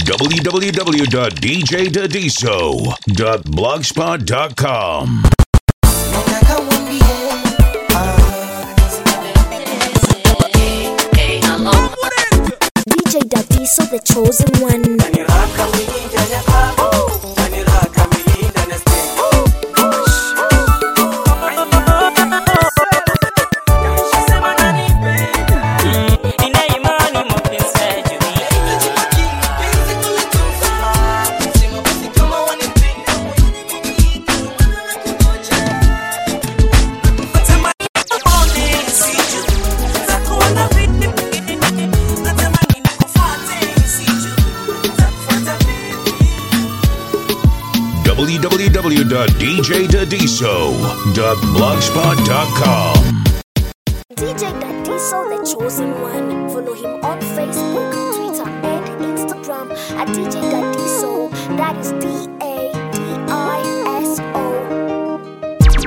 www.djdadiso.blogspot.com. Nataka uambie, DJ Dadiso, the chosen one. Nina imani mapenzi ya juu www.djdadiso.blogspot.com. DJ Dadiso, the chosen one. Follow him on Facebook, Twitter, and Instagram at DJ Dadiso. That is D A D I S O.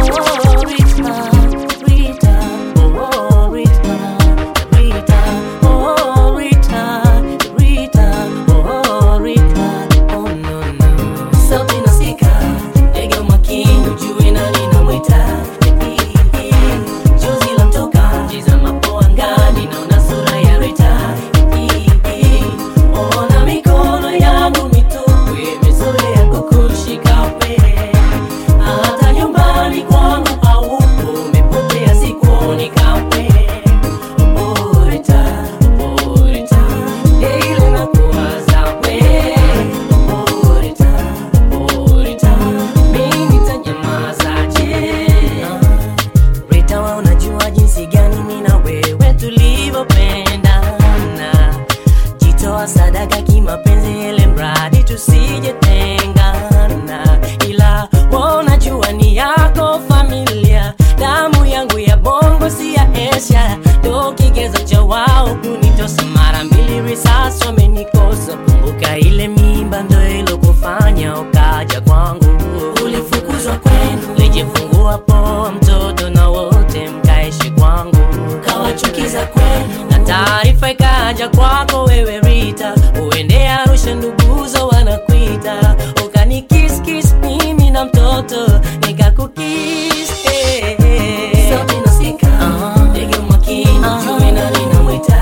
Ona mikono yangu mitupu imezoea kukushika pee hata nyumbani kwangu haupo, umepotea sikuoni kamwe. Orita, orita, ile nakuwaza we. Orita, orita, mimi nitanyamazaje? Rita, wewe unajua jinsi gani mimi na wewe tulivyopendana jitoa sadaka kimapenzi ile mradi tusijetengana ila wanajua ni yako familia damu yangu ya bongo si ya esha ndo kigezo cha wao kunitosa mara mbili risasi wamenikosa kumbuka ile mimba ndo ilokufanya ukaja kwangu ulifukuzwa kwenu lijifungua poa mtoto na wote mkaishi kwangu kawachukiza kwenu na taarifa ikaja kwako wewe Rita, uende Arusha, nduguzo wanakuita, ukanikiskis mimi na mtoto nikakukis eh, eh. Sauti nasikika, ndege umakini, jue nani namwita.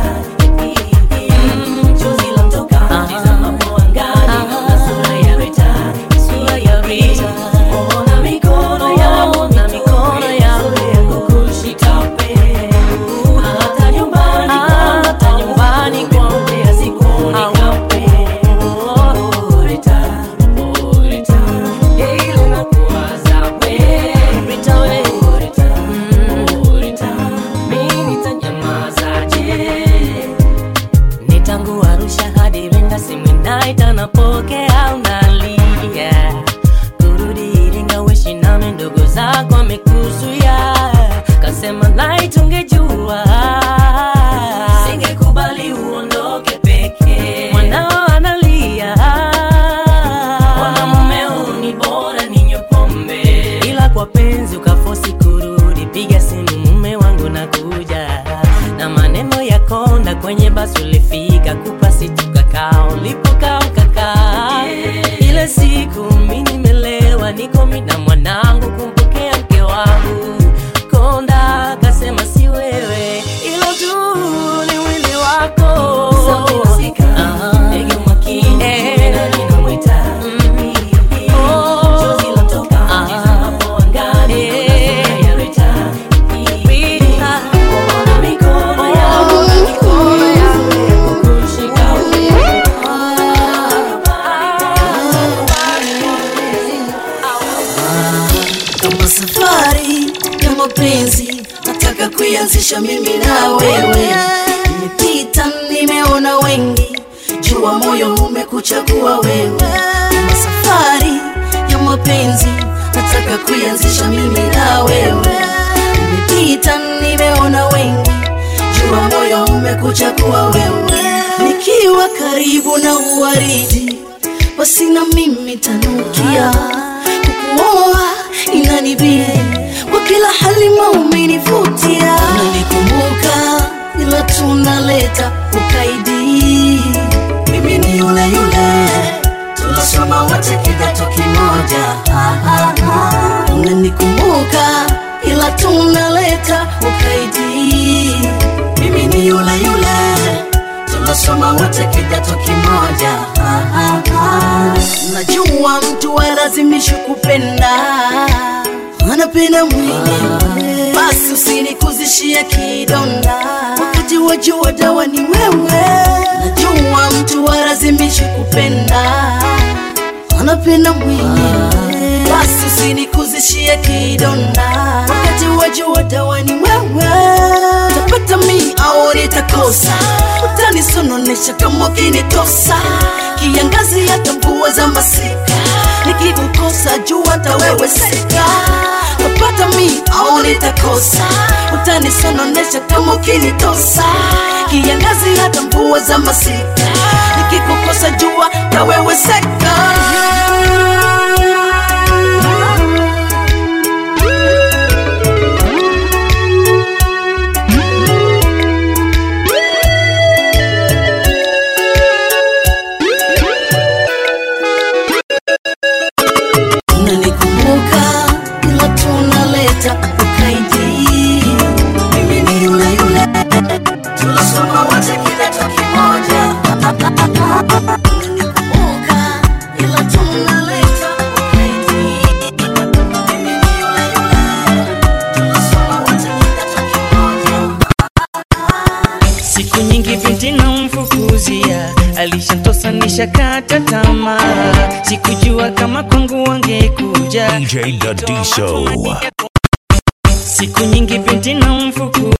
Mm, chozi lamtoka, tizama po angani, naona sura ya Rita, sura ya Rita. Ona mikono yangu, na mikono yangu kukushika pee hata nyumbani kwangu, hata nyumbani kwangu pia sikuoni kamwe. Orita, orita, ile nakuwaza we. Rita we. Mm, orita, mimi nitanyamazaje? ni tangu Arusha hadi Iringa, simu inaita napokea, unalia kurudi Iringa, wishi nami ndugu zako amekuzuia, kasema light, ungejua singekubali uondoke peke, mwanao analia, wana mumeo ni bora ninywe pombe, ila kwa penzi ukafosi kurudi, piga simu mume wangu nakuja na maneno ya konda kwenye basi ulifika kupasi tukakaa ulipokaa ukakaa ile siku mi nimelewa niko mi na mwanangu kumpokea mke wangu konda akasema si wewe ilo tu ni wili wako Ah, ndege umakini, Eh. nani namwita? Oh. Chozi latoka, Ah. tizama po angani, naona sura ya Rita. Rita. Ona mikono yangu, na mikono yangu kukushika kama safari ya mapenzi nataka kuianzisha mimi na wewe nimepita nimeona wengi jua moyo umekuchagua wewe kama safari ya mapenzi nataka kuianzisha mimi na wewe nimepita nimeona wengi jua moyo umekuchagua wewe nikiwa karibu na uwaridi basi na mimi tanukia kukuoa inanibidi kwa kila hali maumenivutia unanikumbuka ila tunaleta ukaidi mimi ni yule yule tunasoma wote kidato kimoja ah, ah, ah. najua mtu alazimishi kupenda anapenda mwenyewe basi usinikuzishie kidonda wakati wajua dawa ni wewe najua mtu alazimishi kupenda anapenda mwenyewe basi usinikuzishie kidonda wakati wajua dawa ni wewe tapata mi au nitakosa utanisononesha kama ukinitosa kiangazi hata mvua za masika nikikukosa jua hata wewe sika tapata mi au nitakosa utanisononesha kama ukinitosa kiangazi hata mvua za masika nikikukosa jua na wewe seka unanikumbuka ila tunaleta ukaidi mimi ni yule yule tulisoma wote kidato kimoja unanikumbuka ila tunaleta ukaidi mimi ni yule yule tulisoma wote kidato kimoja siku nyingi binti namfukuzia alishantosanisha kata tamaa sikujua kama kwangu wangekuja DJ Dadiso. siku nyingi binti namfuku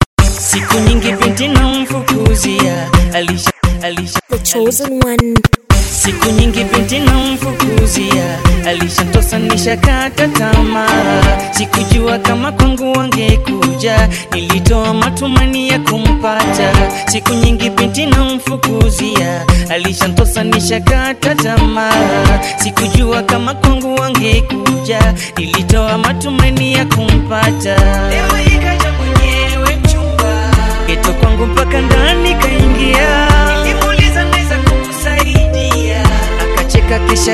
siku nyingi binti namfukuzia alisha alisha The chosen one. siku nyingi binti namfukuzia alishantosanisha kata tamaa sikujua kama kwangu wangekuja nilitoa matumani ya kumpata siku nyingi binti namfukuzia alishantosanisha kata tamaa sikujua kama kwangu wangekuja nilitoa matumani ya kumpata leo ikaja mwenyewe mchumba geto kwangu mpaka ndani kaingia nilimuuliza naweza kukusaidia akacheka kisha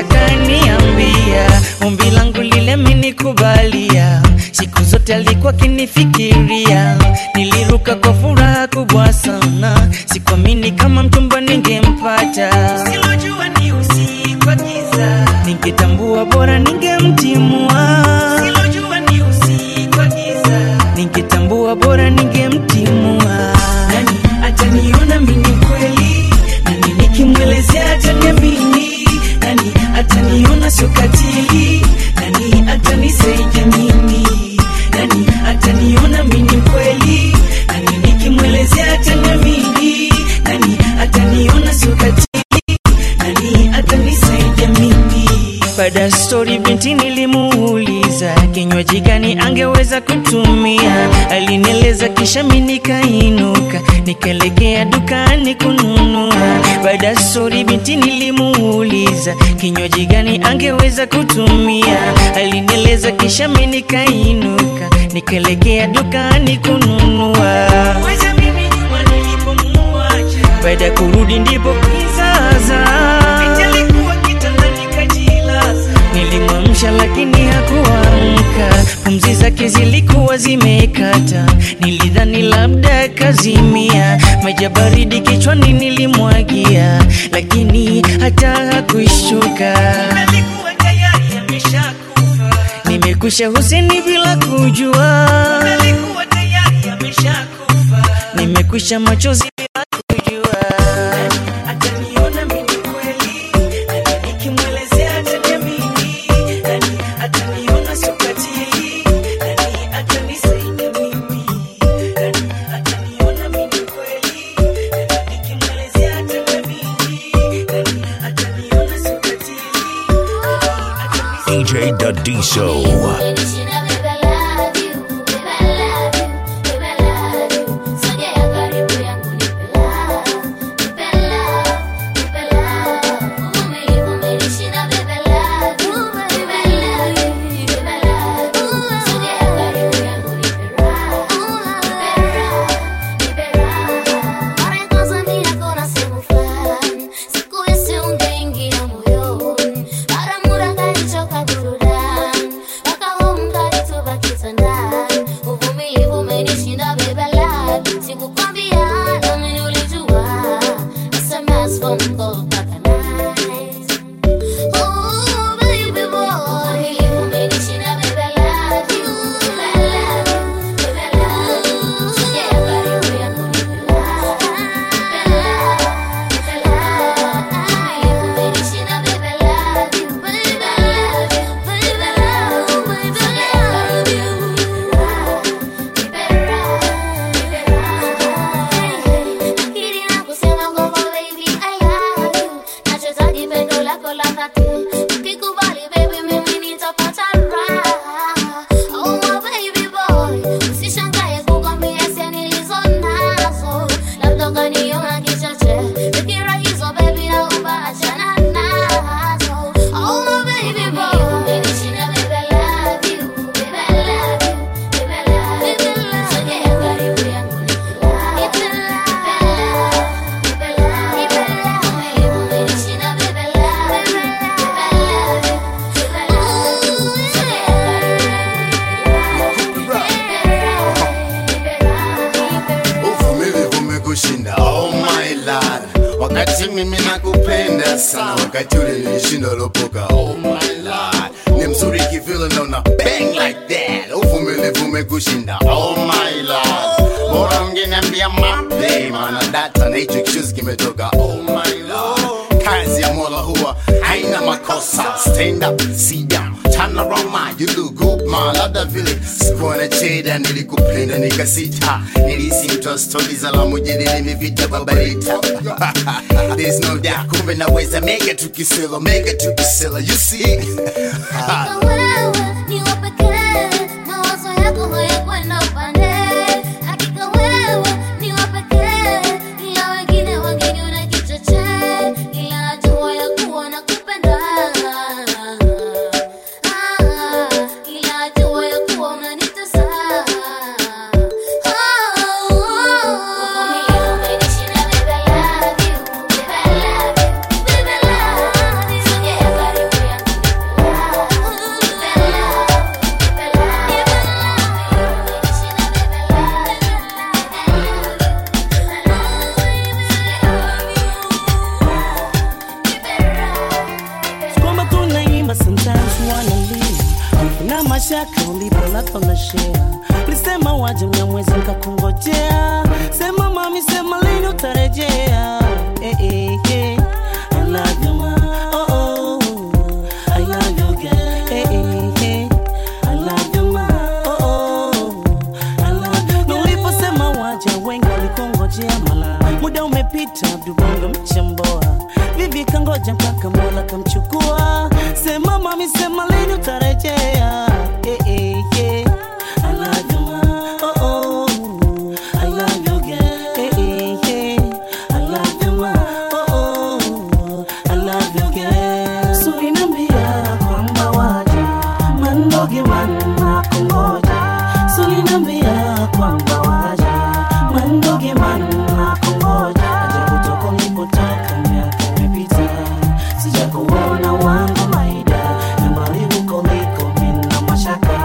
kaniambia ombi langu lile menikubalia siku zote alikuwa kinifikiria niliruka kwa furaha kubwa sana sikuamini kama mchumba ningempata silojua ni usiku wa giza ningetambua bora ningemtimua silojua ni usiku wa giza ningetambua bora ningemtimua nani ataniona mimi kweli nani nikimwelezea ataniamini nani ataniona sio katili nani atanisaidia mimi nani ataniona mimi kweli nani nikimwelezea ataniamini nani ataniona sio katili nani atanisaidia mimi baada ya stori binti nilimuuliza kinywaji gani angeweza kutumia alinieleza kisha mi nikainuka nikaelekea dukani kununua baada ya stori binti nilimuuliza kinywaji gani angeweza kutumia alinieleza kisha mi nikainuka nikaelekea dukani kununua Weza mimi nyuma nilipomuacha baada ya kurudi ndipo kizaza Binti alikuwa kitandani kajilaza nilimwamsha lakini hakuamka pumzi zake zilikuwa zimekata nilidhani labda kazimia maji ya baridi kichwani nilimwagia lakini hata hakuishuka alikuwa tayari ameshakufa nimekwisha huseni bila kujua alikuwa tayari ameshakufa nimekwisha machozi bila kujua ataniona mimi kweli nani nikimwelezea ataniamini nani ataniona sio katili nani atanisaidia mimi nani ataniona mimi kweli nani nikimwelezea ataniamini nani ataniona sio katili nani atanisaidia DJ Dadiso. Siku ungeingia moyoni, mara mura kanichoka burudani, mpaka huo mkate Bongo mpaka nice. Oh, baby boy. Umenishina, baby, I love you. I love you, baby, I love you. Sogea karibu yangu nipe love. Nipe love, nipe love. Umenishina, baby, I love you. Baby, I love you. Baby, I love you. Baby, I love you. Nipe raha, nipe raha. Akili na kusema kwamba baby, I love you. Nachohitaji pendo lako la dhati. Ukikubali baby, mimi nitapata raha. Oh, my baby boy. Usishangae kukwambia hisia nilizo nazo. Labda ukaniona kichache. Fikira hizo baby, naomba achana nazo. Oh, my baby boy. Umenishina, baby, I love you. Baby, I love you. Baby, I love you. Sogea karibu yangu nipe love. Nipe love, nipe love, nipe love. Umenishina, baby, I love you. Baby, I love you. Baby, I love you. Sogea karibu yangu nipe love. uvumilivu umekushinda oh my lord wakati mimi nakupenda sana wakati ule nilishinda lopoka oh my lord ni mzuri kivile naona bang like that uvumilivu umekushinda oh my lord bora mngeniambia mape maana data na hicho kichuzi kimetoka oh my lord kazi ya mola huwa haina makosa stand up sit down turn around man you look good man labda vile sikuwa na cheda nilikupenda nikasita nilisi mtoa stori za la mujadili mivita babarita there's no doubt kumbe naweza mega tukisela mega tukisela you see Hakika wewe ni wa pekee, mawazo yako hayakwenda upande. Hakika wewe ni wa pekee, ila wengine wangeniona kichochee, ila najua ya kuwa nakupenda. Ah, ila najua ya kuwa unanitesa. Oh, uvumilivu umenishina, baby, I love you. Baby, I love you. Baby, I love you. Sogea karibu yangu kwamba tunaimba sometimes wanna leave na mashaka ulipolapa na share lisema waje mnyamwezi nkakungojea sema mami sema lini utarejea eh, eh, eh. I love you, ma. Oh, oh. I love you, girl. Eh, eh, eh. I love you, ma. Oh, oh. I love you, girl. Na uliposema waje wengi walikungojea mala muda umepita abdubongo mchamboa vivi kangoja mpaka mola kamchukua sema mami sema lini utarejea eh, eh, eh. I love you, ma. Oh, oh. I love you, girl. Eh, eh, eh. I love you, ma. Oh, oh. I love you, girl. So inambia kwamba waje mandoge manna kungoja so inambia kwamba waje mandoge manna kungoja ajabu toko nilipotoka miaka imepita sija kuona wangu maida na mbali huko liko mina mashaka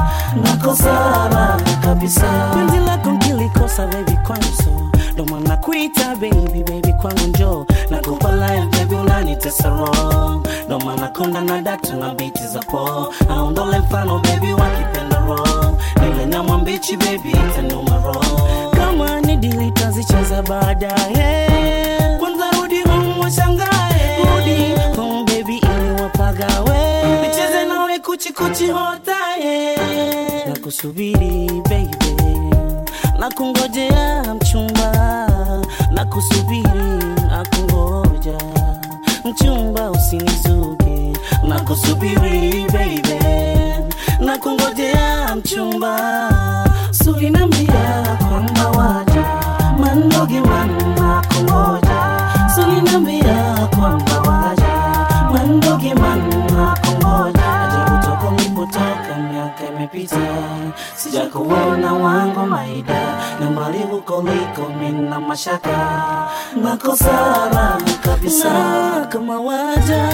nakosara kabisa penzi lako nkilikosa baby kwangu so ndo maana kuita baby baby kwangu njo nakupa life baby unanitesa wrong ndo maana konda na datu na biti za po aondole mfano baby wakipenda wrong nile nyama mbichi baby itanuma wrong kama ni dili tazicheza baadaye kwanza rudi home washangae rudi home baby ili wapagawe nicheze nawe kuchikuchi hotaye na kusubiri baby na kungojea mchumba na kusubiri na kungoja mchumba usinizuge na kusubiri baby na kungojea mchumba sulinambia kwamba waja mandoge manna kungoja sulinambia kwamba waja mandoge manna kungoja ajabu toko nilipotoka miaka imepita sija kuona wangu maida na mbali huko liko mina mashaka nakosara kabisa na kama waja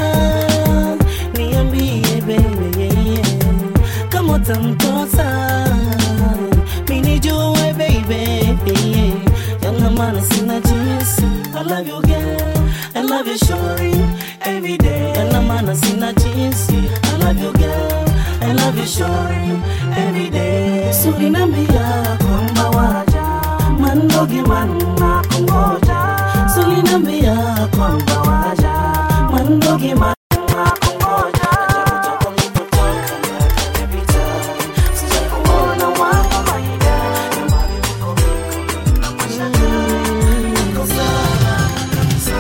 niambie baby yeah, yeah. kama utamtosa minijue baby yeah. yana maana sina jinsi I love you girl I love you shorty every day. Ela maana sina jinsi. I love you girl, I love you shorty every day. So inambia kwamba waja mandogi manna kungoja. So inambia kwamba waja mandogi manna kungoja. Ajabu toka nilipotoka na every time. Sijakuona wangu maida. Nyumbani niko viko na mashaka. Niko sawa kabisa.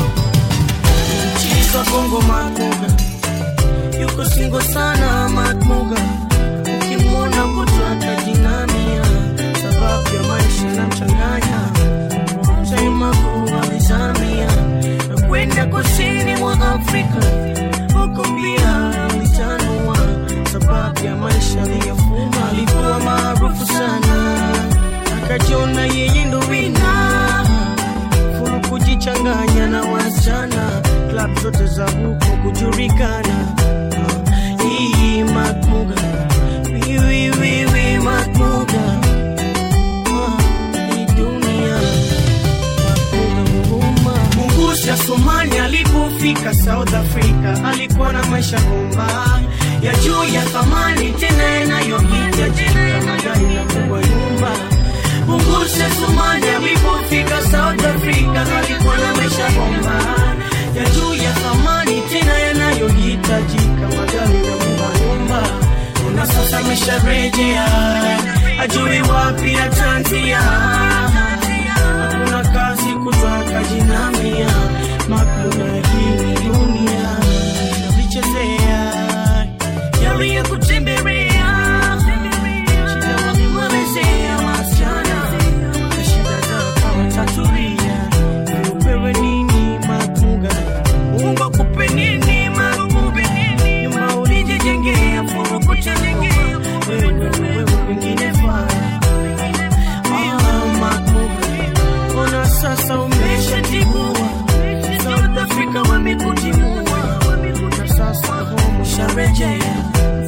Chiza bongo makuga yuko singo sana matmuga ukimwona kutwa atajinamia sababu ya maisha na mchanganya chaimakuwa vizamia na kwenda kusini mwa afrika huko pia alitanua sababu ya maisha aliyofuma alikuwa maarufu sana akajiona yeye ndo wina furu kujichanganya na wasichana klab zote za huko kujulikana Ah, hii makmuga wiwiwiwi makmuga Ah, hii dunia makmuga huruma mungusia somali alipofika south africa alikuwa na maisha bomba ya juu ya thamani tena yanayohitajika magari na kubwa nyumba Mungusha Somali alipofika South Africa alikuwa na maisha bomba ya juu ya thamani tena yanayohitajika magari na nyumba nyumba. Na sasa amesharejea ajui wapi atanzia, hakuna kazi kutoka jinamia makuna hii dunia navichezea yaliyokutembelea shida walimwelezea wasichana na shida zako watatulia upewe nini matunga Mungu akupe nini makupe nini nyuma ulijijengea furukuchanengea wewe wewe wengine faa Ah, makupe ona sasa umeshatibua South Africa wamekutimua na sasa home usharejea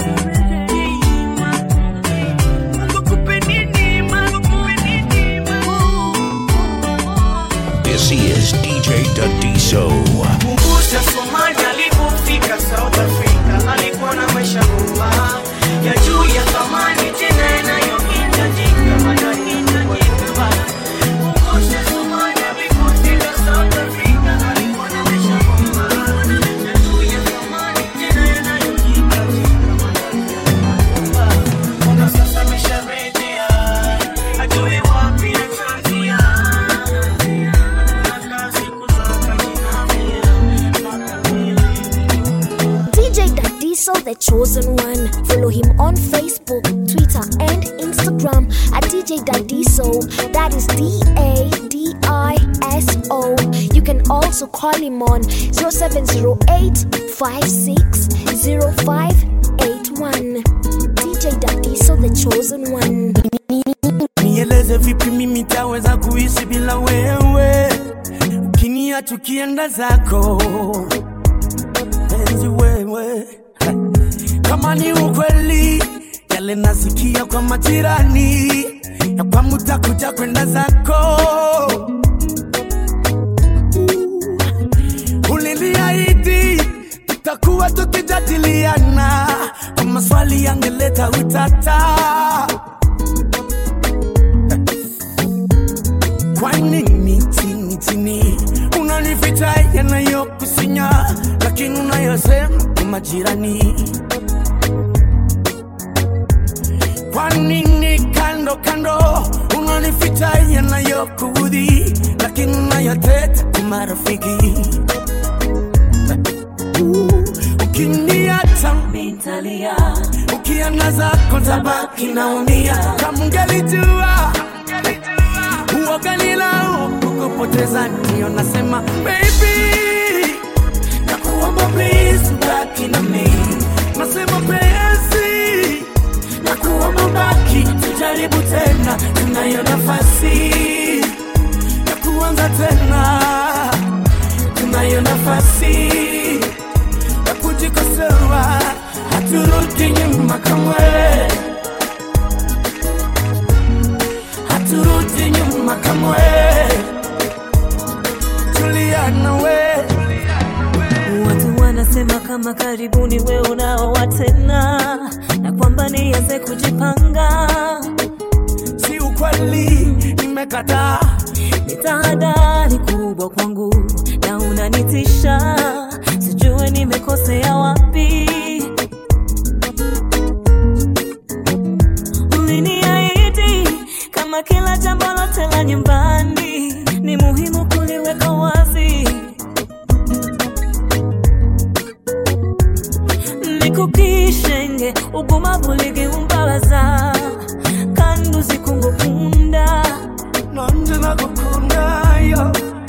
This is DJ Dadiso. Mungusha Somali alipofika South Africa alikuwa na maisha bomba ya juu ya thamani tena yanayohitajika manahitajika Mungusha Somali alipofika South Africa alikuwa na maisha bomba ya juu ya thamani tena yanayohitajika manahitajika Ona sasa amesharejea ajue wapi atanzia DJ Dadiso, the chosen one. Follow him on Facebook, Twitter, and Instagram at DJ Dadiso. That is D A D I S O. You can also call him on 0708 560581. DJ Dadiso, the chosen one. nieleze vipi mimi taweza kuishi bila wewe ukinia tukienda zako penzi wewe kama ni ukweli yale nasikia kwa majirani ya kwamba utakuja kwenda zako uliniahidi tutakuwa tukijadiliana kwa maswali yangeleta utata kwa nini chini chini unanificha yanayokusinya lakini unayosema kwa majirani kwa nini kando kando unanificha yanayokuudhi lakini unayoteta kwa marafiki ukiniacha nitalia ukienda zako tabaki naumia kama ungelijua uoganilao kukupoteza ndio nasema baby nakuomba please ubaki na mimi nasema penzi nakuomba baki tujaribu tena tunayo nafasi ya kuanza tena tunayo nafasi ya kujikosoa haturudi nyuma kamwe haturudi nyuma kamwe tulia nawe kama karibuni we unaoa tena na kwamba nianze kujipanga si ukweli nimekataa ni tahadhari kubwa kwangu na unanitisha sijue nimekosea wapi uliniahidi kama kila jambo lote la nyumbani ni muhimu kuliweka wazi nikukishenge ugumavu ligiumbabaza kandi uzikungukunda nanje nagukundayo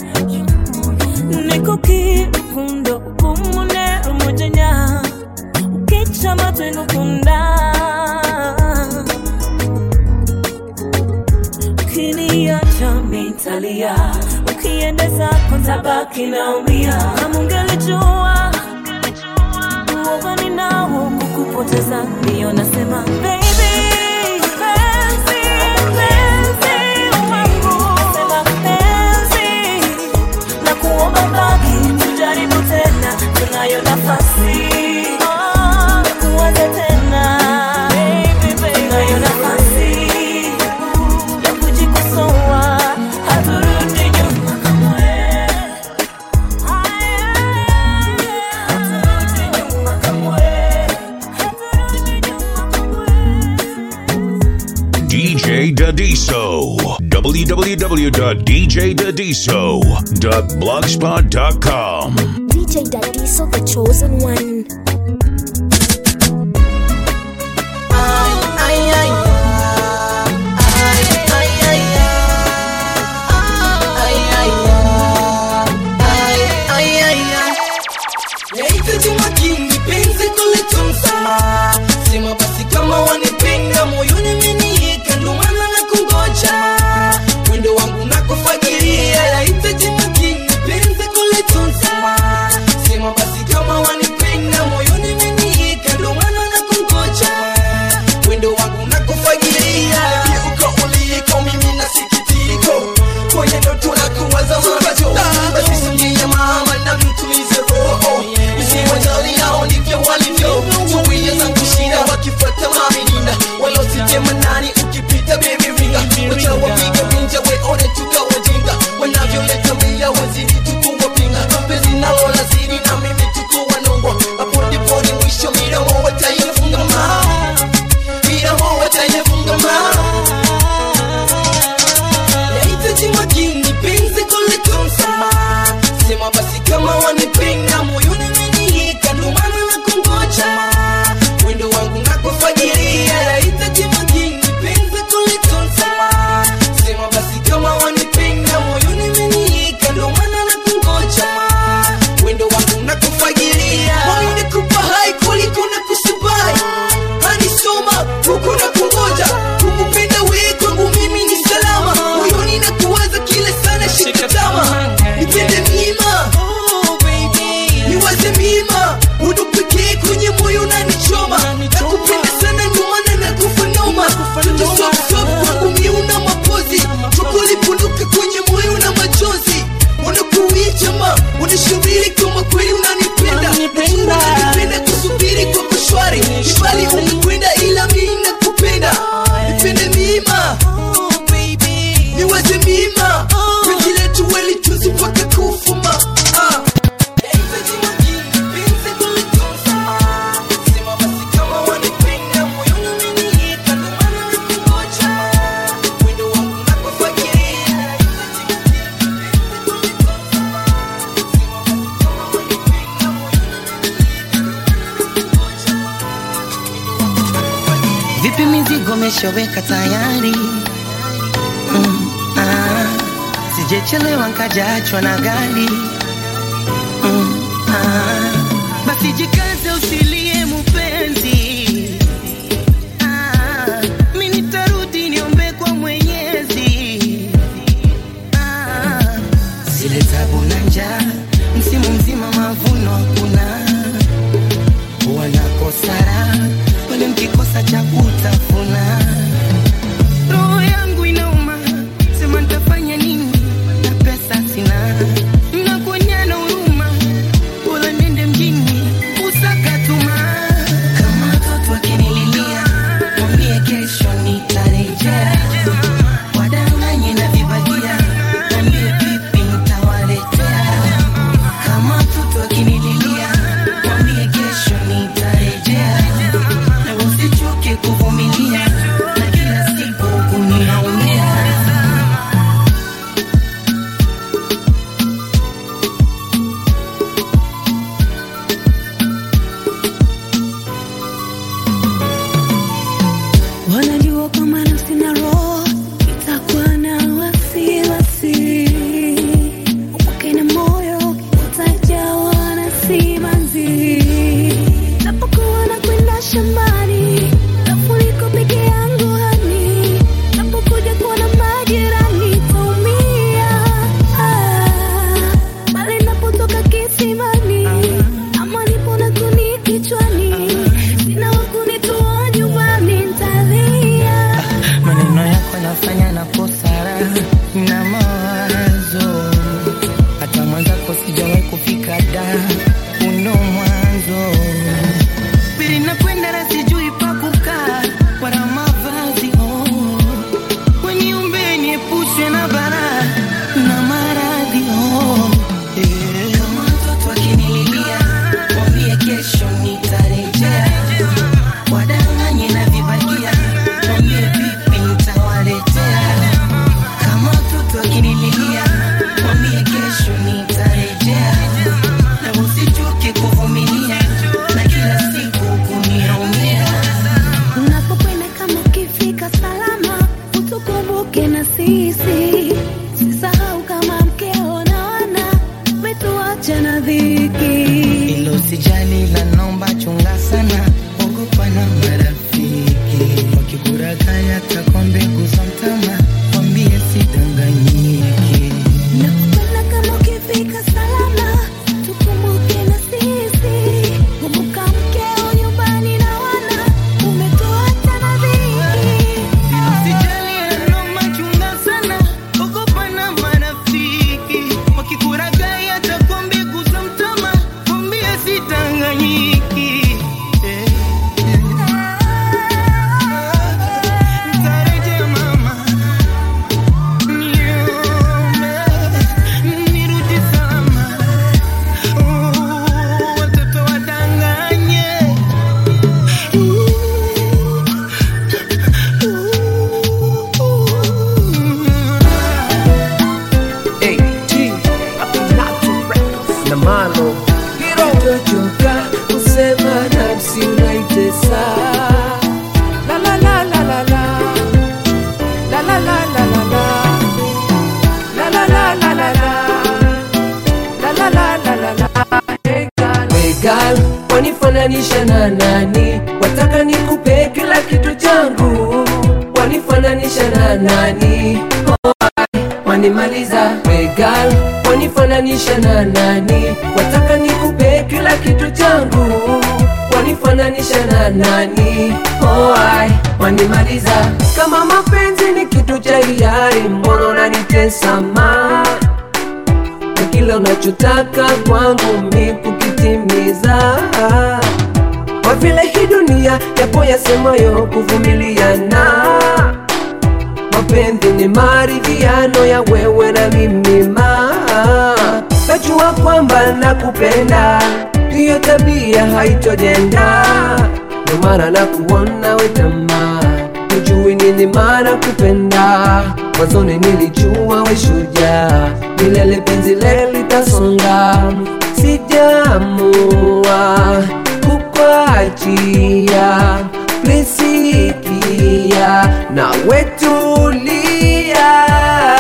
nikukirukundo ugumune rumujenya ukica amatwi ngukunda ukiniacha mitalia ukiendeza kontabaki naumia kama ungelijua uoga ninao kukupoteza ndiyo nasema baby penzi, penzi wangu. Nasema penzi, na kuomba baki tujaribu tena tunayo nafasi Oh, ya kuanza tena Baby, baby. tunayo nafasi ya kujikosoa haturudi nyuma kamwe haturudi nyuma kamwe haturudi nyuma kamwe DJ Dadiso. www.djdadiso.blogspot.com. DJ Dadiso, the chosen one. Nahitaji makini penzi kulitunza sema basi kama wanipenda moyoni meniika ndo maana na kungoja mwendo wangu nakufagiria nahitaji makini penzi kulitunza sema basi kama wanipenda moyoni meniika ndo maana na kungoja mwendo wangu nakufagiria uko uliko mimi na sikitiko kwenye ndoto na kuwaza macho basi singia mama na mtulize roho usiwajali hao ndivyo walivyo zuia zangu shida wakifuata maminina walositema nani ukipita baby ringa wacha wapiga vinja weone tukawajinga wanavyoleta mia wazidi tukuwapinga penzi nalo lazidi na mimi tukuwa nongwa hapo ndipo ni mwisho midomo wataifunga ma midomo wataifunga ma nahitaji makini penzi kulitunza sema basi kama wanipenda moyoni menihika ndo maana na kungoja mwendo wangu nakufagiria nahitaji makini penzi kulitunza sema basi kama wanipenda moyoni menihika ndo maana na kungoja mwendo wangu nakufagiria moyo nikupa hai kuliko na kusubai hanisoma huku na kungoja kukupenda wewe kwangu mimi ni salama moyoni na kuwaza kila sana shika tama nipende mima niwaze mima udu pekee kwenye moyo unanichoma nakupenda sana nyumana na kufa noma tutosopsop kwangu mi una mapozi tukulipunduka kwenye moyo na machozi unakuichama unashubiri kama kweli unanipenda Najua unanipenda kusubiri kwa kushwari ibali umekwenda ila mi nakupenda nipende mima niwaze mima penzi letu welitunzi mpaka kufuma ah. vipi mizigo meshoweka tayari mm, ah, sijechelewa nkajaachwa na gari mm, ah, basi jikaze usilie mupenzi ah, mi nitarudi niombe kwa mwenyezi ah, zile tabu na njaa msimu mzima mavuno hakuna wanakosara wale mkikosa cha kutafuna roho yangu inauma sema ntafanya nini na pesa sina nakuonyana huruma bora nende mjini sijawahi kufika da uno mwanzo pili nakwenda na sijui pa kukaa wala mavazi oh. weniumbe niepushwe na bara na maradhi oh. yeah. kama mtoto akinililia mwambie kesho nitarejea wadanganye na vibagia mwambie vipi nitawaletea kama mtoto akinililia mwambie kesho nitarejea na usichoke kuvumilia na kila siku kuniaumia unapokwenda kama ukifika salama utukumbuke na sisi sisahau kama mkeo na wana wetuacha na dhiki ilo sijali la nomba chunga sana ogopa na marafiki wakikurakaya takwa mbegu za mtama wambie sidanganyiki Nakupenda kama ukifika salama, tukumbuke na sisi. Kumbuka mkeo nyumbani na wana, umetuacha na dhiki. Ilo sijali la nomba chunga sana ogopa na marafiki wakikurakaya takwa mbegu za mtama wambie sidanganyiki Eh, eh. Nitarejea mama nirudi salama watoto wadanganye na malo hitochoka kusema nafsi unaitesa La, la, la, la, la, la. La, la, la, la, la, la. La, la, la, la, la, la. La, la, la, la, la, la. Hey girl. Hey girl, wanifananisha na nani wataka nikupe kila kitu changu wanifananisha na nani oh, ai, wanimaliza Hey girl, wanifananisha na nani wataka nikupe kila kitu changu wanifananisha na nani oh, ai, wanimaliza kama mapenzi ni kitu cha hiari mbona unanitesa ma na kila unachotaka kwangu mi kukitimiza kwa vile hii dunia yapo yasemayo kuvumiliana mapenzi ni maridhiano ya wewe na mimi ma najua kwamba nakupenda hiyo tabia haitojenda ndio maana nakuona wetamaa hujui nini maana kupenda mwanzoni nilijua we shujaa milele penzi le litasonga sijamua kukwachia plisikia na wetulia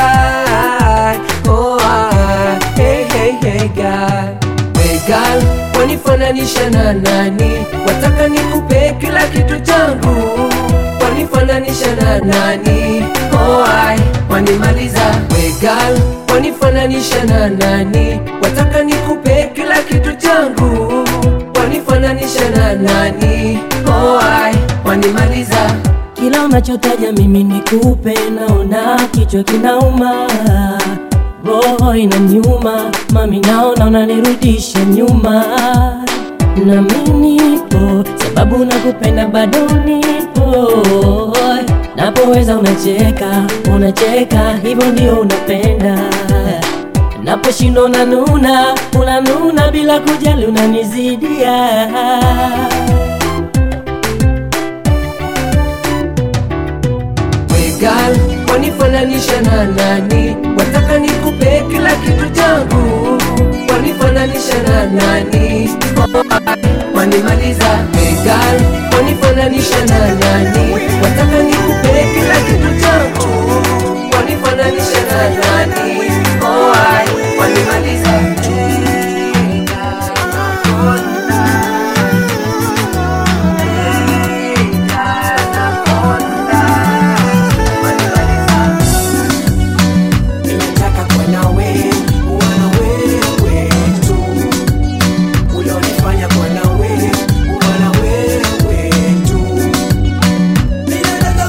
oh, ah, hey, hey, hey, God. Hey, girl, wanifananisha na nani wataka nikupe kila kitu changu wanifananisha na nani oh, ai, wanimaliza Hey, girl, wanifananisha na nani wataka nikupe kila kitu changu wanifananisha na nani oh, ai, wanimaliza kila unachotaja mimi nikupe, naona kichwa kinauma, roho inaniuma, mami naona unanirudisha nyuma, na mimi nipo sababu nakupenda, bado nipo napoweza unacheka, unacheka, hivyo ndio unapenda naposhindwa unanuna, unanuna bila kujali, unanizidia Girl, wanifananisha na nani wataka nikupe kila kitu changu wanifananisha na nani oh, ai, wanimaliza hey girl, wanifananisha na nani wataka nikupe kila kitu changu wanifananisha na nani oh, ai, wanimaliza Nataka kuwa nawe, kuwa na wewe tu. Ulionifanya kuwa na wewe, kuwa na wewe tu. Ninataka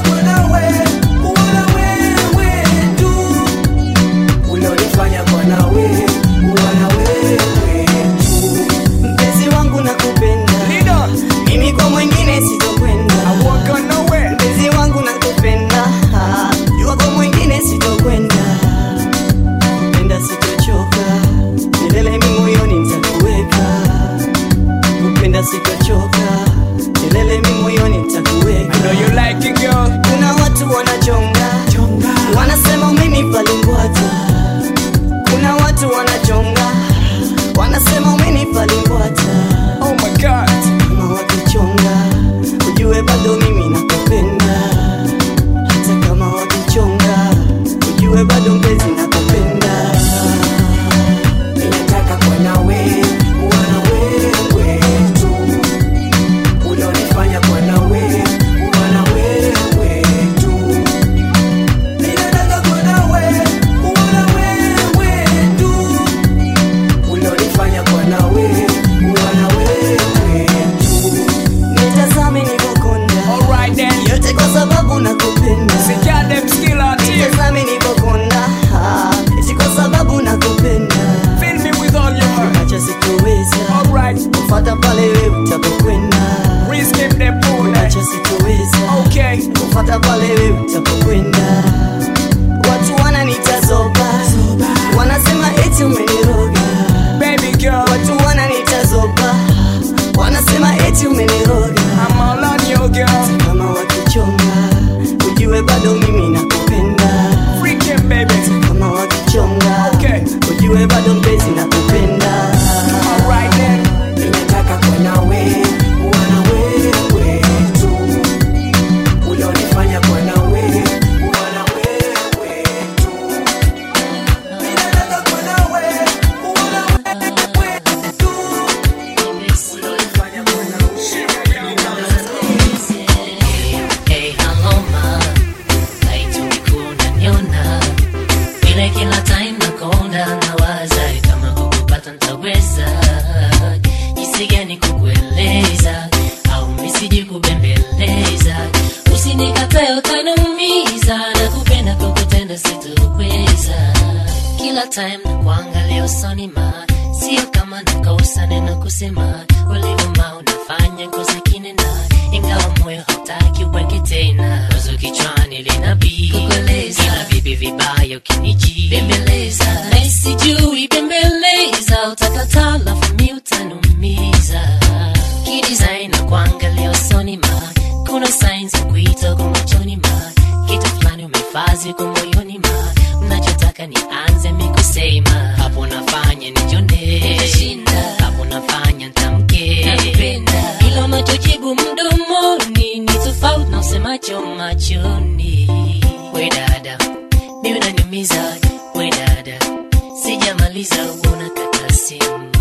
jinsi gani kukueleza au misiji kubembeleza usinikatae utaniumiza na kupenda kukutenda sitoweza kila time na kuangalia usoni ma sio kama nakosa neno kusema ulivyoma unafanya kosa kinena ingawa moyo hautaki uweke tena wazo kichwani linabii kukueleza ila vipi vibaya ukiniji bembeleza na sijui bembeleza utakataa lafu mi utanumiza kidesign na kuangalia usoni ma kuna signs za kuita kwa machoni ma kitu fulani umefazi kwa moyoni ma mnachotaka nianze mikusema hapo nafanya nijone shinda hapo nafanya ntamke napenda ila unachojibu mdomoni ni tofauti na usemacho machoni we dada mi unaniumiza we dada sijamaliza unakata simu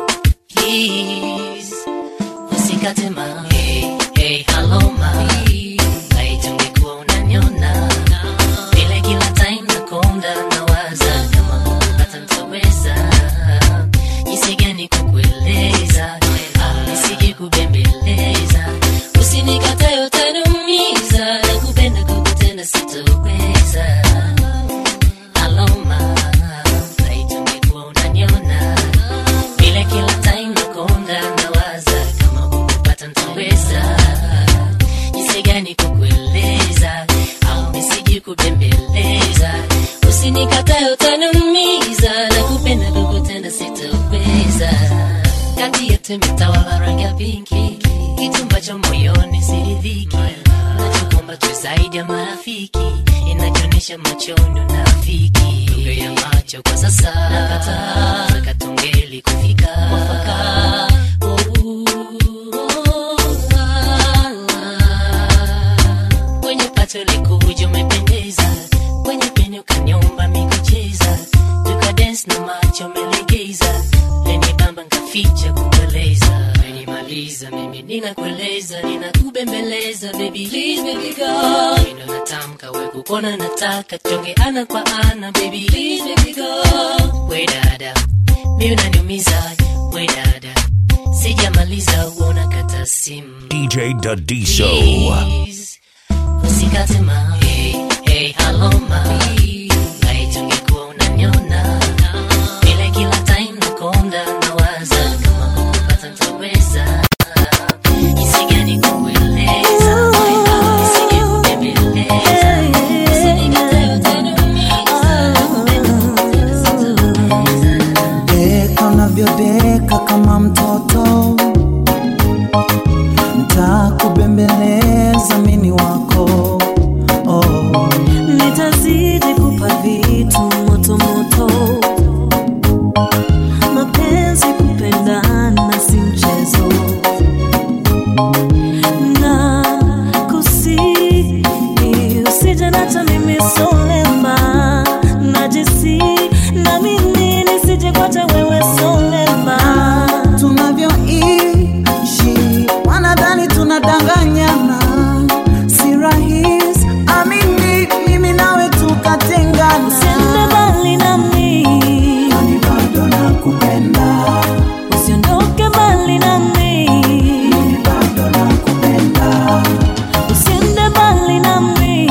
please usikate ma hey, hey, hello ma laiti ungekuwa unaniona vile kila time nakonda nawaza kama kukupata ntaweza jinsi gani kukueleza au nisije kubembeleza usinikatae utaniumiza na kupenda kukutenda sitoweza aloma laiti ungekuwa unaniona vile kila time nakonda nawaza kama kukupata ntaweza jinsi gani kukueleza au misiji kubembeleza usinikatae utaniumiza na kupenda kukutenda sitoweza kati yetu imetawala rangi ya pinki kitu ambacho moyoni siridhiki nachokomba tu zaidi ya marafiki inajionyesha machoni unafiki lugha ya macho kwa sasa nakataa katongeli kufika mwafaka kwenye pato likuja umependeza kwenye peni ukanyomba mikucheza tukadens na macho melegeza leni bamba nkaficha kukueleza menimaliza mimi ninakueleza ninakubembeleza baby please baby go mino natamka we kukona nataka tuonge ana kwa ana baby please baby go we dada mi unaniumiza we dada sijamaliza uona kata simu DJ Dadiso. Please, usikate ma hey, hey, hello ma laiti ungekuwa unaniona vile kila time nakonda nawaza kama kukupata ntaweza jinsi gani kukueleza au nisije kubembeleza usinikatae utaniumiza nakupenda kukutenda sitoweza deka unavyodeka kama mtoto ntakubembeleza mini wako oh. nitazidi kupa vitu motomoto mapenzi kupendana si mchezo na kusi usije nacha mimi solema najisi na mimi nisije kwacha wewe solema tunavyoishi wanadhani tunadanganyana si rahis amini mimi nawe tukatengana usiende mbali nami Kwani bado nakupenda usiondoke mbali nami mimi bado nakupenda usiende mbali nami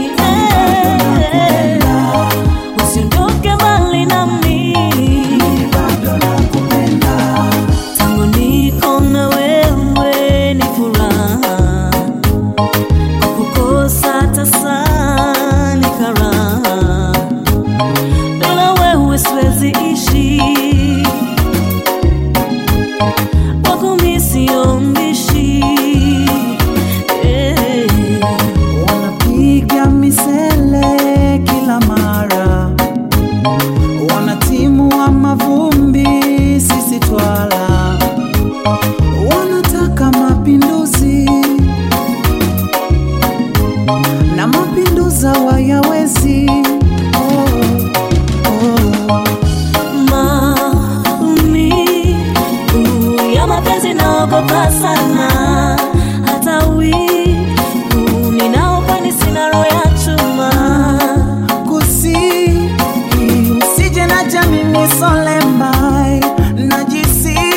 eh. usiondoke mbali nami bado nakupenda tangu niko na wewe ni furaha kukosa tasa ni karaha bila wewe siwezi ishi wako mi sio mbishi eh. wanapiga misele kila mara wanatimua mavumbi sisi twala wanataka mapinduzi na mapinduza wayawezi oh, oh. maumivu ya mapenzi naogopa sana hata wivu ninaokwani sina roho ya chuma kusi usije na jamini solembai najisi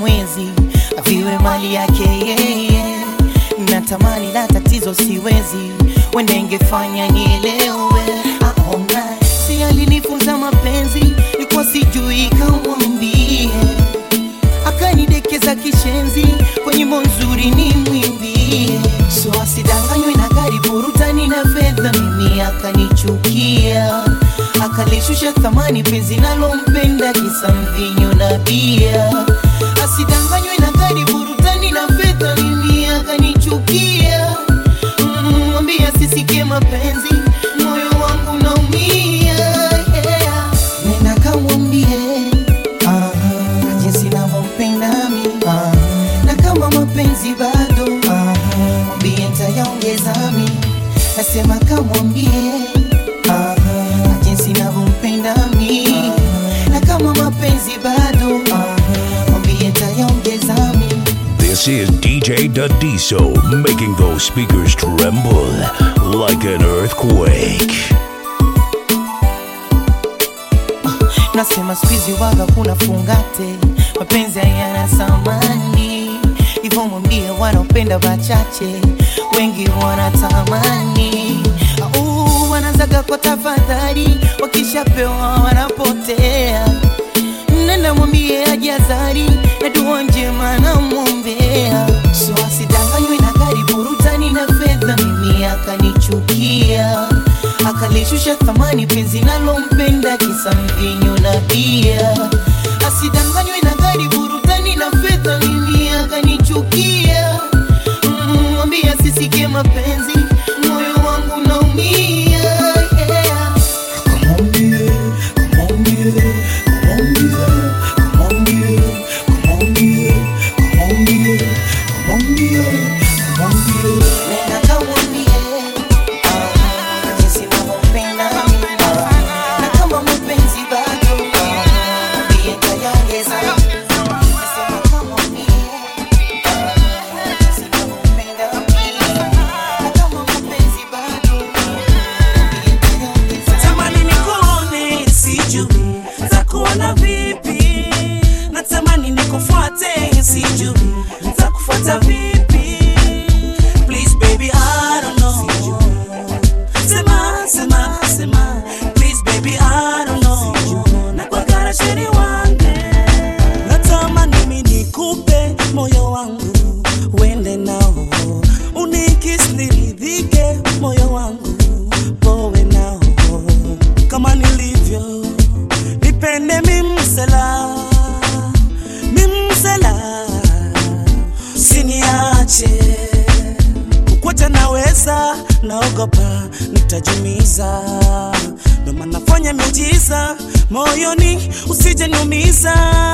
mwezi viwe mali yake yeye natamani la tatizo siwezi wende ingefanya nielewe aona si alinifunza mapenzi nikuwa sijui kamwambie akanidekeza kishenzi kwa nyimbo nzuri ni mwimbie so asidanganywe na gari burutani na fedha mimi akanichukia akalishusha thamani penzi nalompenda kisa mvinyo na bia asidanganywe na gari burutani na fedha mimi akanichukia Mm, mwambie asisikie mapenzi moyo wangu naumia yeah. nenda kamwambie ah, jinsi navyompenda mi ah, na kama mapenzi bado ah, mwambie ntayaongeza mi nasema kamwambie ah, jinsi navyompenda mi na kama mapenzi bado ah, mwambie ntayaongeza mi This is DJ Dadiso making those speakers tremble like an earthquake. nasema skuizi waga kuna fungate mapenzi hayana samani hivyo mwambie wanaopenda wachache wengi wanatamani Au, wanazaga kwa tafadhali wakishapewa wanapotea nenda mwambie ajazari na dua njema namwombea so asidanganywe na gari burutani na fedha mimi akanichukia akalishusha thamani penzi nalompenda kisa mvinyo na bia asidanganywe na gari burutani na fedha mimi akanichukia Mm, mwambie asisikie mapenzi moyo wangu naumia yeah. Nenda kamwambie, ah, jinsi navyompenda mimi, ah, na kama mapenzi bado, ah, mwambie nitayaongeza. Nasema kamwambie, ah, jinsi navyompenda mimi, na kama mapenzi bado, mwambie nitayaongeza. Natamani nikuone, sijui ntakuona vipi. Natamani nikufuate, sijui ntakufuata vipi. Please baby, I don't know. Sema, sema, sema. Please baby, I don't know. Nakwagara sheri wange. Natamani mimi nikupe moyo wangu uende nao unikis niridhike moyo wangu powe nao kama nilivyo nipende mimsela mimsela siniache kukwata naweza naogopa nitajumiza ndo maana fanya miujiza moyoni usije niumiza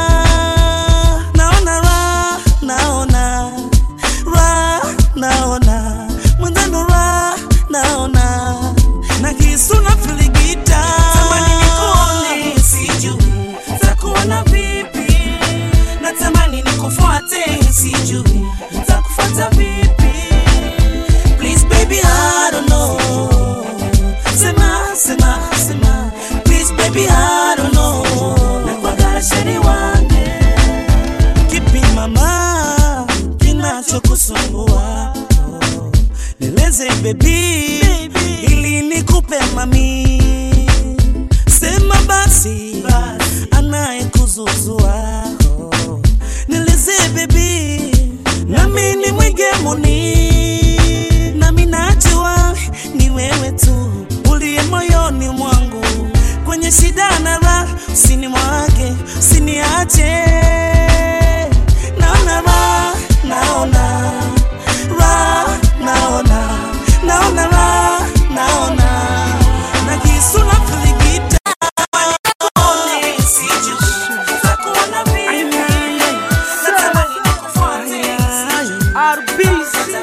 naona ra naona ra naona mwenzano ra naona na kisu na filigita tamani nikuone sijui takuona vipi natamani nikufuate sijui takufuata vipi please baby I don't know sema sema sema please baby I don't know nakwagara sheri wange kipi mama kinachokusumbua nieleze baby ili nikupe mami sema basi anayekuzuzua nieleze baby nami ni mwigemuni nami najua ni wewe tu uliye moyoni mwangu kwenye shida na raha usini mwake usiniache naona raha naona raha naona naona raha naona na kisu na filigita Nikuone, sijui nitakuona vipi. Natamani nikufuate, sijui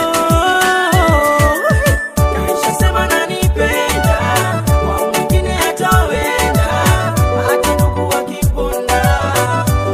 Ameshasema nanipenda, kwa mwingine hatawenda, hata ndugu wakiponda,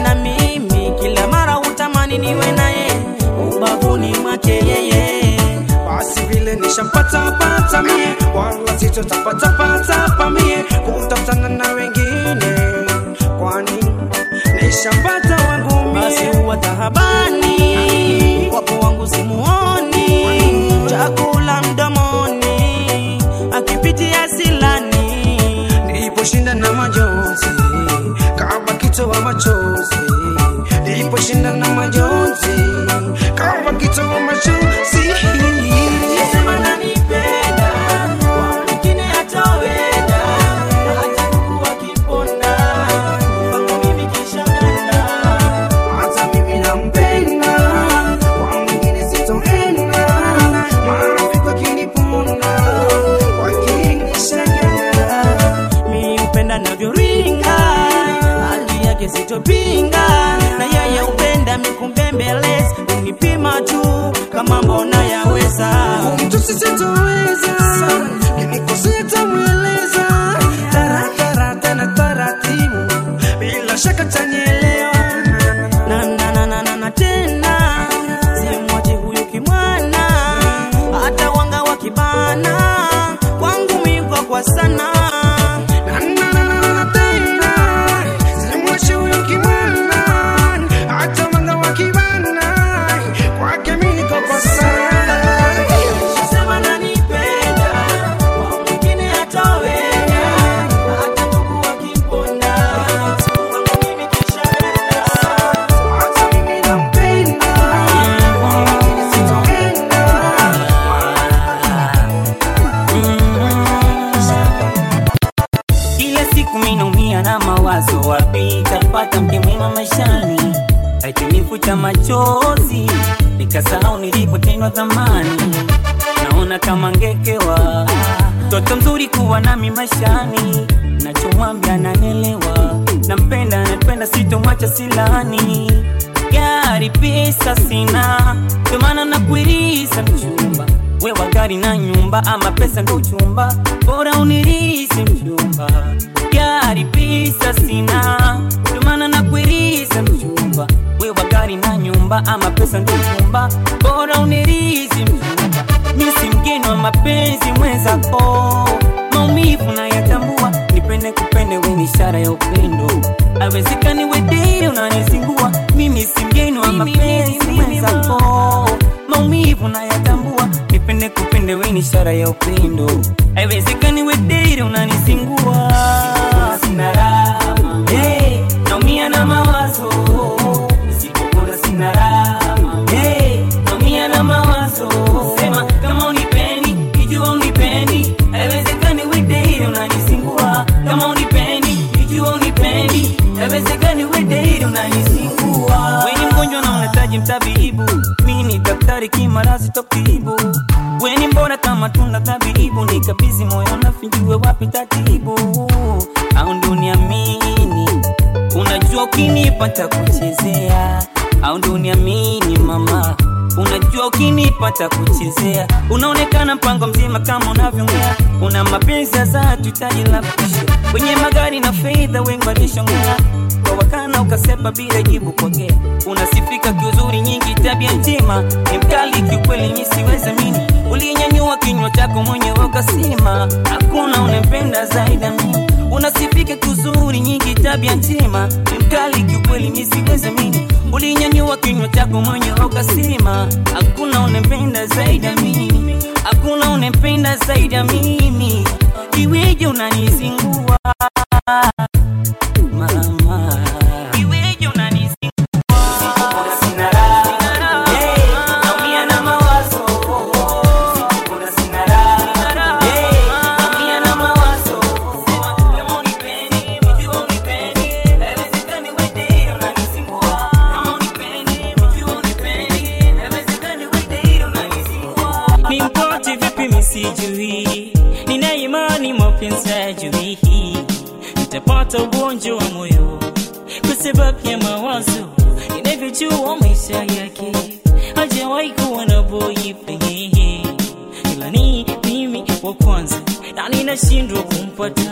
na mimi kila mara hutamani niwe naye ubavuni mwake yeye basi vile nishampata pata mie wala sitotapatapata pa mie kutafutana na wengine kwani nishampata wangu mie basi huwa tahabani wapo wangu simuoni chakula mdomoni akipitia silani niliposhinda na majonzi kama kitoa machozi niliposhinda na majonzi kama kitoa machozi Sema nanipenda, kwa mwingine hatowenda, hata Mungu akiponda, kwangu mimi kisha ganda. Hata mimi nampenda, kwa mwingine sitoenda, marafiki wakiniponda, wakinishangaa. Mi hupenda navyoringa, hali yake sitopinga, na yeye hupenda mikumbembeleza, unipima tu kama mbona yaweza. Mtu sisitoweza, kinikosea tamweleza, taratara tena taratibu, bila shaka tanielewa. Na, na, na, na, na, na, tena simwache huyu kimwana, hata wanga wakibana, kwangu miko kwa sana Na, na, na, na, na, tena simwache huyu kimwana, hata wanga wakibana, kwake miko kwa sana Sema nanipenda, kwa mwingine hatoweza, hata ndugu wakimponda, kwangu mimi kisha ganda. Hata mimi nampenda, kwa mwingine sitoenda. Kila siku minaumia na mawazo, wapi tapata mke mwema maishani, akinifuta machozi nikasahau nilipotendwa zamani. Naona kama ngekewa mtoto mzuri kuwa nami maishani, nachomwambia nanelewa, nampenda napenda, sitomwacha silani. Gari pesa sina, ndio maana nakuirisa mchumba wewa gari na nyumba ama pesa ndo uchumba bora unirisi mchumba gari pesa sina ndio maana nakuirisa mchumba wewa gari na nyumba ama pesa ndo uchumba bora unirisi mchumba misi mgeni wa mapenzi mwenzako maumivu na yatambua nipende kupende we ni ishara ya upendo awezekani wedei unanizingua mimi si mgeni wa mapenzi mwenzako maumivu na yatambua nipende kupende we ni ishara ya upendo haiwezekani wedei unanizingua sina raha hey, naumia na mawazo nisipopona sina raha hey, naumia na mawazo sema kama unipendi kijua unipendi haiwezekani wedei unanizingua kama unipendi kijua unipendi haiwezekani wedei unanizingua weni mgonjwa na unahitaji mtabibu mimi ni daktari kimarazi tokibu weni mbona kama tunda tabibu nikabizi moyo nafinjue wapi tatibu au ndo niamini unajua ukinipata kuchezea au ndo niamini mama unajua ukinipata kuchezea unaonekana mpango mzima kama unavyongea una mapenzi ya dhati hitaji la kushia kwenye magari na fedha wengi walishongea kwa wakana ukasepa bila jibu pokea unasifika kiuzuri nyingi tabia njema ni mkali kiukweli mi siwezi mini ulinyanyua kinywa chako mwenyewe ukasema hakuna unempenda zaidi ya mimi unasifika kiuzuri nyingi tabia njema ni mkali kiukweli mi siwezi mini ulinyanyua kinywa chako mwenyewe ukasema hakuna unempenda zaidi ya mimi hakuna unempenda zaidi ya mimi iweje unanizingua mama iweje unanizingua sina raha hey, naumia na mawazo Sikuona sina raha hey, naumia na mawazo kama unipendi mjua unipendi haiwezekani wewe unanizingua kama unipendi mjua unipendi haiwezekani wewe unanizingua ni mpote vipi misijui nina imani mapenzi hajui nitapata ugonjwa wa moyo kwa sababu ya mawazo inavyojua maisha yake hajawahi kuwa na boyfriend ila ni mimi wa kwanza na ninashindwa kumpata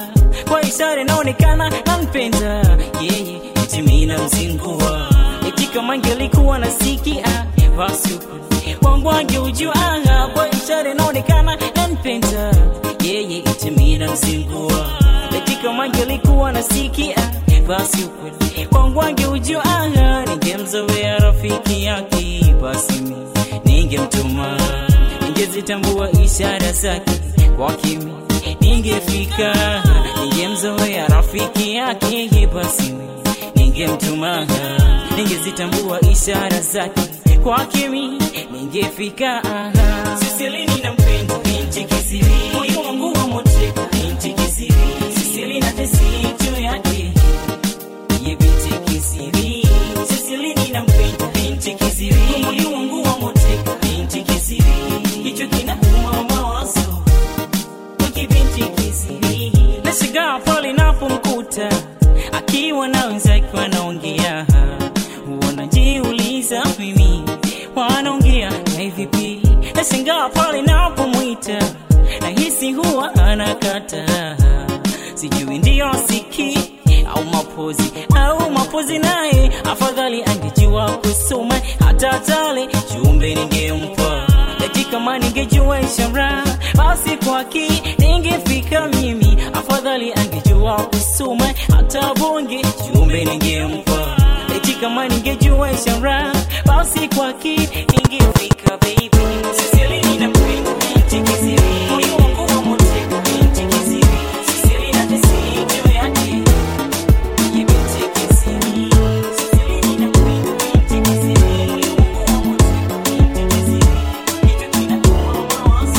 kwa ishara inaonekana nampenda yeye eti mimi namzingua eti kama angelikuwa nasikia basi ukweli wangu angeujua kwa ishara inaonekana nampenda yeye eti mimi namzingua eti kama angelikuwa nasikia basi ukweli wangu angeujua ningemzoea rafiki yake basi mimi ningemtuma ningezitambua ishara zake kwa kimi ningefika ningemzoea rafiki yake basi mimi ningemtuma ningezitambua ishara zake kwa kimi ningefika siselini nampenda binti kisiri moyo wangu wa moteka binti kisiri siseli na tesi juu yake ye binti kisiri siselini nampenda binti kisiri moyo wangu wa moteka binti kisiri hicho kinauma mawazo kibinti kisiri nashigaa pale napomkuta akiwa na wenzake wanaongea wanajiuliza mimi wanaongea na hivipi nashangaa pale napomwita nahisi huwa anakata sijui ndiyo siki au mapozi au mapozi naye afadhali angejua kusoma hata tale chumbe ningempa eti kama ningejua ishara basi kwaki ningefika mimi afadhali angejua kusoma hata bonge chumbe ningempa eti kama ningejua ishara basi kwaki ningefika baby Sisili ninampenda binti kisiri moyo wangu wa moteka binti kisiri Sisili na tesi juu yake ye binti kisiri Sisili ninampenda binti kisiri moyo wangu wa moteka binti kisiri hicho kinakuwa mawazo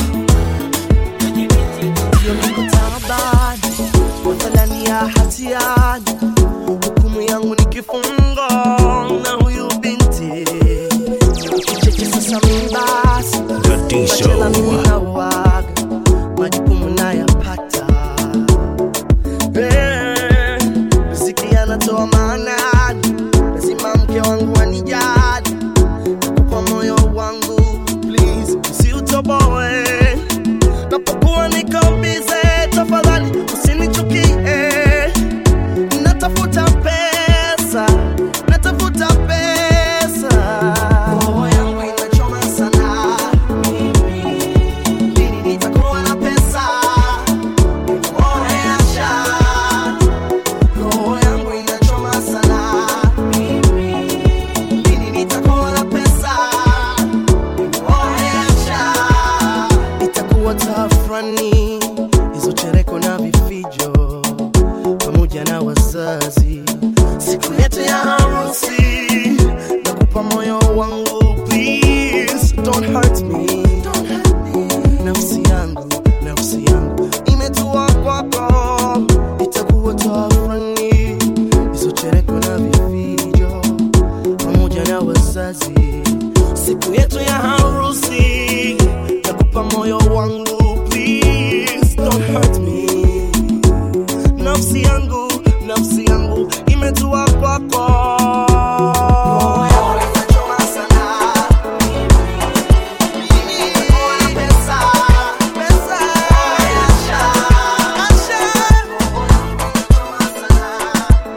Ndio niko taabani, mathalani ya hatiani, hukumu yangu ni kifungo na huyu binti kicheche. Sasa mimi basi bachela mimi nauaga, majukumu nayapata, Eh, riziki anatoa maanani, lazima mke wangu anijali, kwa moyo wangu please usiutoboe napokuwa niko bize, tafadhali usinichukie. Natafuta pesa, natafuta pesa, roho yangu inachoma sana. Lini nitakuwa na pesa? Oresha, roho yangu inachoma sana. Lini nitakuwa na pesa? Oresha itakuwa tafrani hizo chereko na vifijo pamoja na wazazi siku yetu ya harusi nakupa moyo wangu please don't hurt me nafsi yangu nafsi yangu imetua kwako itakuwa tafrani hizo chereko na vifijo pamoja na wazazi siku yetu ya harusi nakupa moyo wangu please don't hurt me nafsi yangu nafsi yangu imetua kwako Roho yangu inachoma sana. Mimi nitakuwa na pesa, pesa. Asha, Asha. Roho yangu inachoma sana.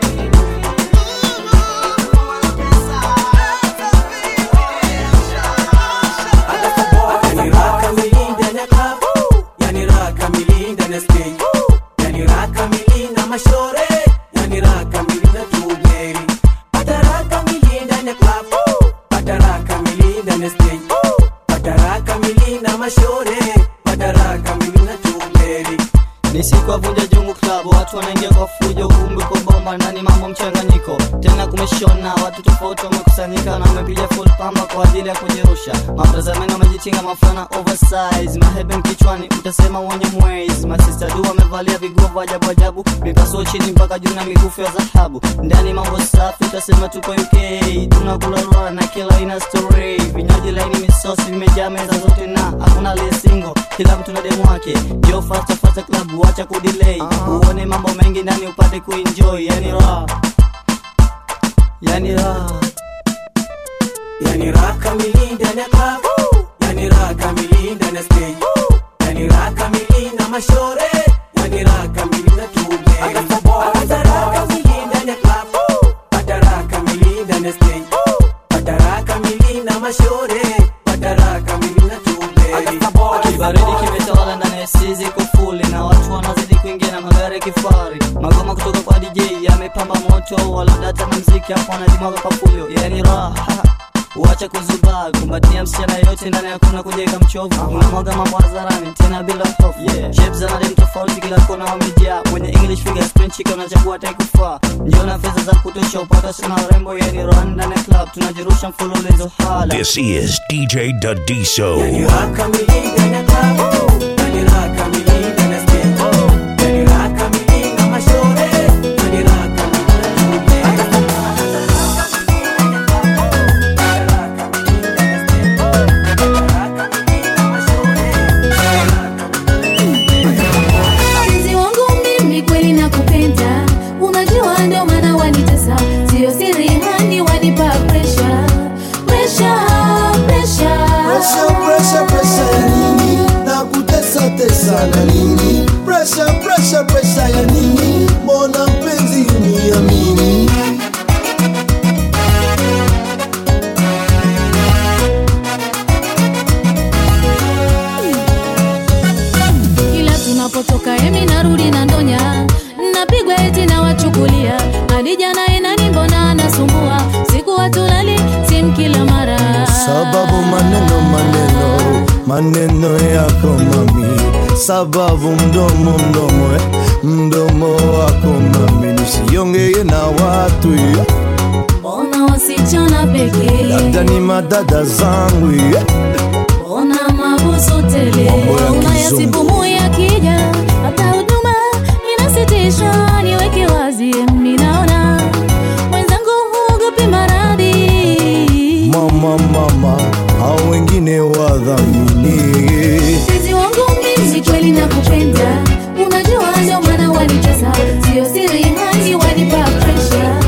Yani raha kamili ndani ya club Yani raha kamili ndani ya stage Yani raha kamili na mashore Yani raha kamili na tuberi Pata raha kamili ndani ya club Pata raha kamili ndani ya stage Pata raha kamili na mashore Pata raha kamili na tuberi ni siku ya vunja jungu klabu watu wanaingia kwa fujo kumbe kwa bomba ndani mambo mchanganyiko tena kumeshona watu tofauti wamekusanyika na wamepiga full pamba kwa ajili ya kujirusha maprazameni wamejichinga mafana oversize maheben kichwani utasema wenye mwezi masista du wamevalia viguo vya ajabu ajabu mipasuo chini mpaka juu na mikufu ya dhahabu ndani mambo safi utasema tuko uk tunakula lora na kila ina story vinywaji laini misosi vimejaa meza zote na hakuna lesingo kila mtu na demu wake jo fasta fasta klabu wacha kudelay uone mambo mengi ndani upate kuenjoy yani raha yani raha Yani raha kamili ndani ya club Yani raha kamili ndani ya stage Yani raha kamili na mashore Yani raha kamili na tuberi I got the boy. Madaraka mili ndani ya club. Madaraka mili ndani ya stage. Madaraka mili na mashore. Madaraka mili na tuberi. kibaridi kimetawala ndani ya sizi kufuli na watu wanazidi kuingia na magari ya kifari magoma kutoka kwa dj yamepamba moto walodata na mziki hapo wanajimwaga papulio yani raha uache kuzubaa kumbatia msichana yote ndani hakuna kujenga mchovu unamwaga mambo hadharani tena bila hofu yeah. shapes za madem tofauti kila kona wamejaa mwenye english figure sprint chick unachagua taikufaa njoo na fedha za kutosha upata sina rembo yani run ndani ya club tunajirusha mfululizo hala This is DJ Dadiso. mpenzi wangu mimi kweli nakupenda unajua ndio maana wanitesa sio siri hani wanipa presha presha presha Pressure, pressure, pressure ya nini? Na kutesa tesa na nini? Pressure, pressure, pressure ya nini? Mbona mpenzi uniamini? kila tunapotoka emi narudi na ndonya napigwa eti na wachukulia hadi jana inani mbona anasumbua siku watulali sim kila mara Sababu maneno maneno maneno yako mami, sababu mdomo mdomo eh, mdomo wako mami, nisiongee na watu eh, mbona wasichana pekee labda ni madada zangu eh. mbona mabusu tele Mambo ya huruma ya kizungu. sipumu ya kija hata huduma inasitisha niweke wazi minaona mwenzangu huogopi maradhi Mama mama, hao wengine wadhamini mpenzi wangu mimi kweli nakupenda unajua ndio maana wanitesa sio siri hani wanipa presha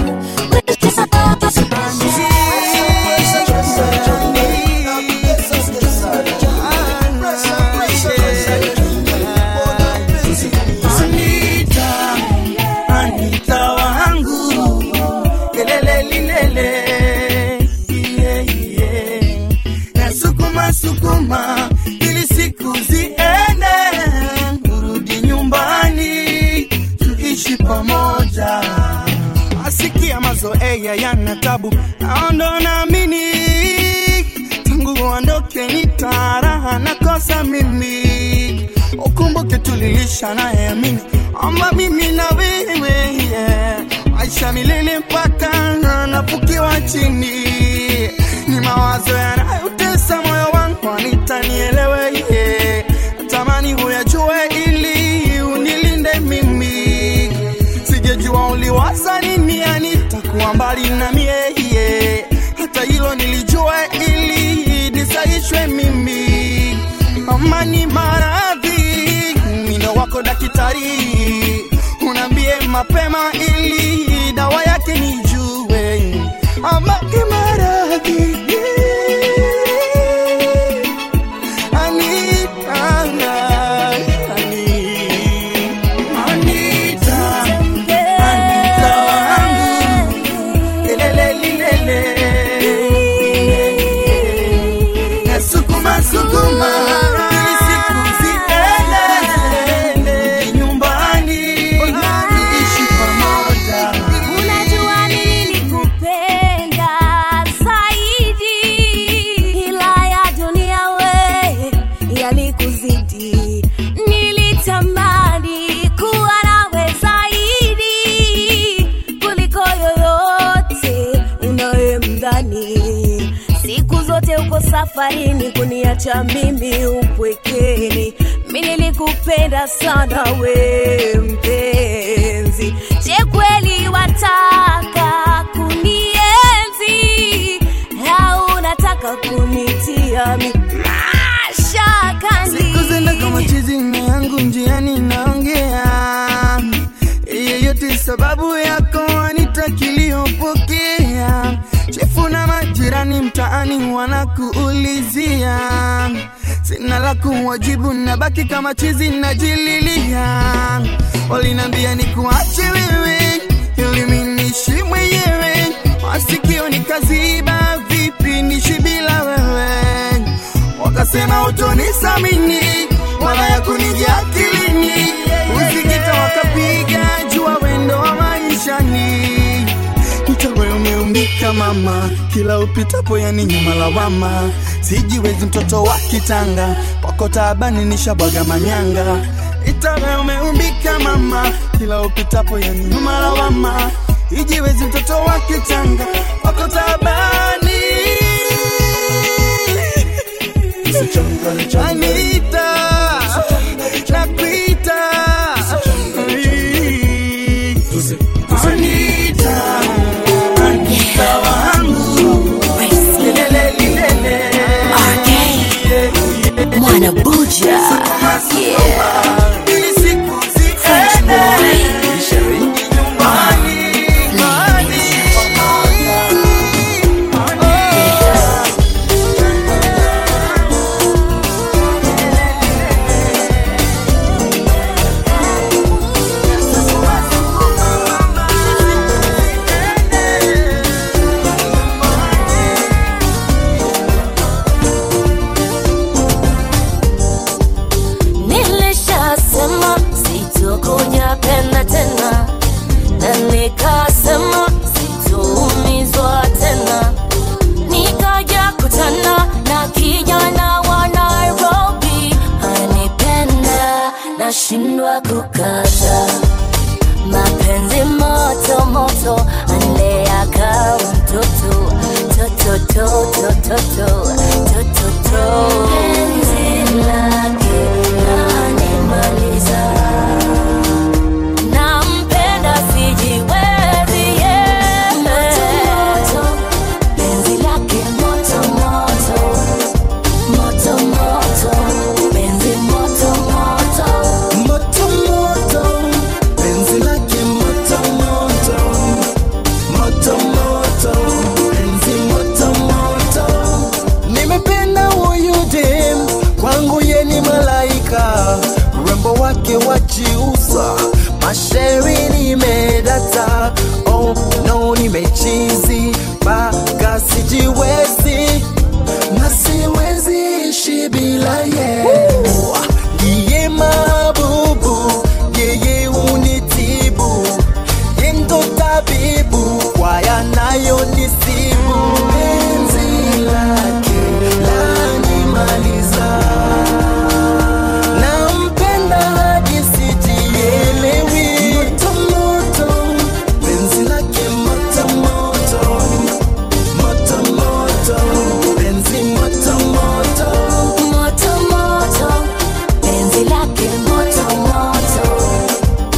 Anita, Anita wangu lelele lilele yeah, yeah. Nasukuma sukuma ili siku ziende, urudi nyumbani tuishi pamoja. Asikia mazoea yana tabu, naondo naamini tangu uondoke nitaraha nakosa mimi ukumbuke tulilisha naye amini ama mimi na wewe yeah. maisha milele mpaka nafukiwa chini ni mawazo yanayotesa moyo wangu anitanielewe yeah. natamani huyajue ili unilinde mimi sijejua uliwaza nini anitakuwa mbali na mie yeah. hata hilo nilijua ili nisaishwe mimi amani maradhi mino wako daktari unaambie mapema ili dawa yake nijue amani maradhi Anita, Anita, Anita wangu, lelele lilele. Nasukuma sukuma ili siku ziende nyumbani tuishi pamoja. Unajua nilikupenda zaidi, ila ya dunia we yalikuzidi. Nilitamani kuwa nawe zaidi kuliko yoyote unayemdhani. Siku zote uko safarini kuniacha mimi upwekeni. Mi nilikupenda sana we mpenzi, je kweli wataka kunienzi au unataka kunitia mi mashakani? Siku zenda kama chizi na yangu njiani naongea yeyote sababu yako anitakiliyopokea chefu na majirani mtaani wanakuulizia sina la kuwajibu, nabaki kama chizi najililia. Walinambia ni kuache wewe ili mimi niishi mwenyewe, masikio nikaziba, vipi niishi bila wewe? Wakasema utonisamini wala ya kunija akilini, usikita wakapiga jua wendo wa maishani Itawe umeumbika mama, kila upitapo yani nyuma lawama. Sijiwezi mtoto wa kitanga, kwako taabani nishabwaga manyanga. Itawe umeumbika mama, kila upitapo yani nyuma lawama. Ijiwezi mtoto wa kitanga, kwako taabani. Anita, nakuita. Anita. Anita wangu. Lelele, lelele. Mwana Buja. Ili siku ziende. Nisharudi nyumbani. Nilishasema sitokuja penda tena, na nikasema sitoumizwa tena. Nikaja kutana na kijana wa Nairobi, anipenda nashindwa kukata mapenzi moto moto, andea kama mtoto toto toto toto toto toto penzi lake lanimaliza nampenda sijiwezi yeah. penzi lake moto moto moto moto penzi moto moto moto moto penzi lake moto moto moto moto penzi moto moto nimependa huyu dem kwangu ye ni malaika urembo wake wajiuza mashairi nimedata oh no nimechizi mpaka sijiwezi na siwezi ishi bila ye ndiye mabubu yeye unitibu yendo tabibu kwa yanayonisibu penzi lake lanimaliza nampenda hadi sijielewi motomoto penzi lake motomoto motomoto penzi motomoto moto moto penzi lake moto moto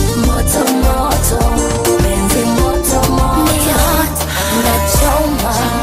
moto moto penzi moto moto nachoma